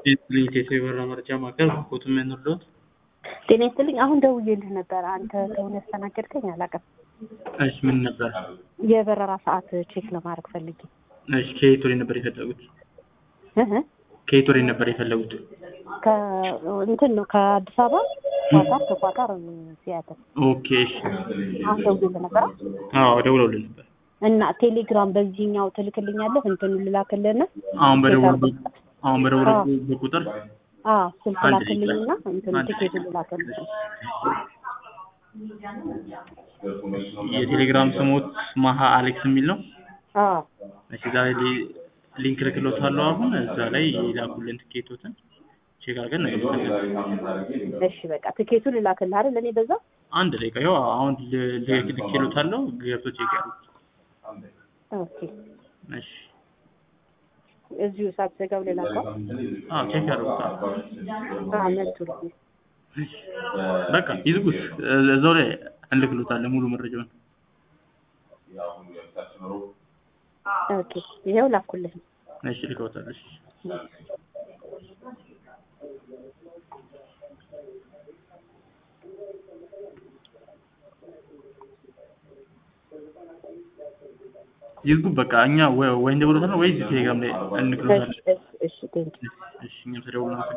የኢትዮ የበረራ መረጃ ማዕከል ኮቱ የምንወርዶት ጤና ይስጥልኝ። አሁን ደውዬልህ ነበር። አንተ ከሆነ ያስተናገድከኝ አላውቅም። እሺ ምን ነበር? የበረራ ሰዓት ቼክ ለማድረግ ፈልጌ። እሺ ከየት ወዴት ነበር የፈለጉት? እህ ከየት ወዴት ነበር የፈለጉት? ከእንትን ነው ከአዲስ አበባ ኳታር፣ ከኳታር ሲያትል። ኦኬ እሺ። አሁን ደውዬልህ ነበር አዎ ደውለውልን ነበር። እና ቴሌግራም በዚህኛው ትልክልኛለህ? እንትኑ ልላክልህና አሁን በደወሉ አሁን በደወሉ በቁጥር አዎ ስልክ አንድ ላክልኝና ደቂቃ። እንትኑ አንድ ቲኬቱን ልላክልህ። የቴሌግራም ስሞት ማሃ አሌክስ የሚል ነው። አዎ እሺ ዛሬ ሊ- ሊንክ ልክሎታለሁ። አሁን እዛ ላይ የላኩልን ትኬቶትን ቼክ አድርገን እንገባለን። እሺ በቃ ቲኬቱን ልላክልህ አይደል? እኔ በዛ አንድ ደቂቃ ይኸው አሁን ል- ል- ልኬሎታለሁ። ገብቶ ቼክ ያሉት። ኦኬ እሺ እዚሁ ሳትዘጋው ሌላ ሰው አዎ ቼክ ያሉት። አዎ መጡልኝ። እሺ በቃ ይዝጉት። እ- እዛው ላይ እንልክሎታለን ሙሉ መረጃውን። ኦኬ ይሄው ላኩልህ። እሺ ልከውታል። እሺ ይዝጉ በቃ እኛ ወይ ወይ እንደብሎታል ወይ እዚህ ቴሌግራም ላይ እሺ እንልክሎታለን። እሺ እሺ ቴንኪው እሺ እኛም ተደውሎ